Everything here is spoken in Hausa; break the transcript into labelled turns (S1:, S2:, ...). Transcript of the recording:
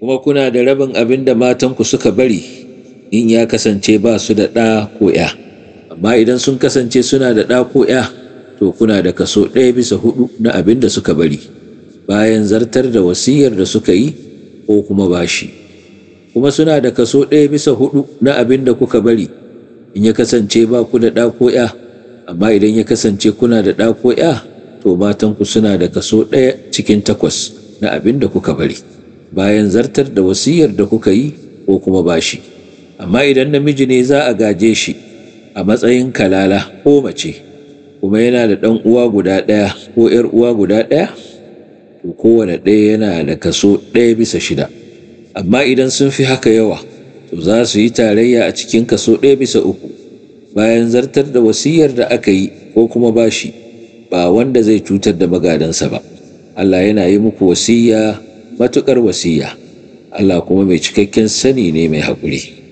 S1: kuma kuna da rabin abin da matanku suka bari in ya kasance ba su da ɗa ko ‘ya amma idan sun kasance suna da ɗa ko ‘ya to kuna da kaso ɗaya bisa hudu na abin da suka bari bayan zartar da wasiyar da suka yi ko kuma bashi kuma suna da kaso ɗaya bisa hudu na abin da kuka bari in ya kasance ba ku da ɗa ko ‘ya amma idan ya kasance kuna da ɗa ko ‘ya to matanku suna da kaso ɗaya cikin takwas na abin da kuka bari bayan zartar da wasiyar da kuka yi ko kuma bashi amma idan namiji ne za a gaje shi a matsayin kalala ko mace kuma yana da ɗan uwa guda ɗaya ko ‘yar uwa guda ɗaya to kowane ɗaya yana da kaso ɗaya bisa shida amma idan sun fi haka yawa to za su yi tarayya a cikin kaso ɗaya bisa uku bayan zartar da wasiyar da aka yi ko kuma bashi ba wanda zai cutar da magadansa ba Allah yana yi muku wasiya matuƙar wasiya Allah kuma mai cikakken sani ne mai haƙuri